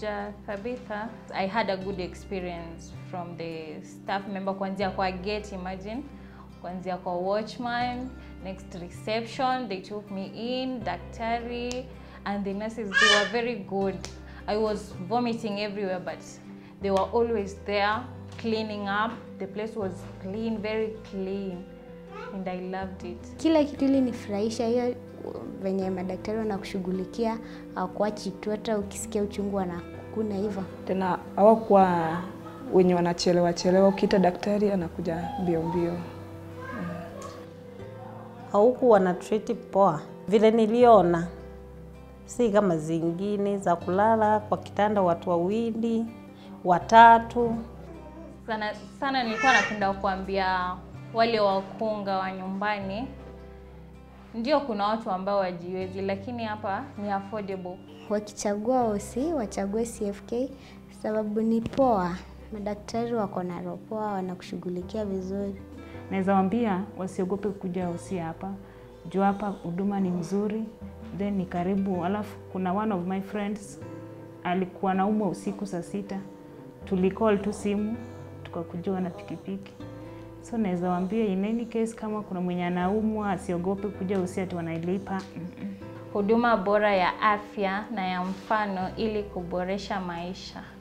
Dr. Thabitha, I had a good experience from the staff member kuanzia kwa gate, imagine kuanzia kwa watchman, next reception, they took me in, daktari and the nurses, they were very good. I was vomiting everywhere but they were always there cleaning up. The place was clean, very clean and I loved it. Kila kitu ilinifurahisha, hiyo venye madaktari wanakushughulikia, hawakuachi tu, hata ukisikia uchungu wanakukuna hivyo. Tena hawakuwa wenye wanachelewa chelewa, ukiita daktari anakuja mbio mbio. hauku wana treat poa vile niliona, si kama zingine za kulala kwa kitanda watu wawili watatu. Sana sana nilikuwa napenda kuambia wale wakunga wa nyumbani, ndio kuna watu ambao wajiwezi, lakini hapa ni affordable. Wakichagua OC wachague CFK sababu ni poa, madaktari wako na roho poa, wanakushughulikia vizuri. Naweza waambia wasiogope kuja hosi hapa juu hapa huduma ni mzuri, then ni karibu. Alafu kuna one of my friends alikuwa naumwa usiku saa sita, tulicall tu simu tukakujiwa na pikipiki. So naweza waambia in any case, kama kuna mwenye anaumwa asiogope kuja hosi ati wanailipa. Mm-mm. Huduma bora ya afya na ya mfano ili kuboresha maisha.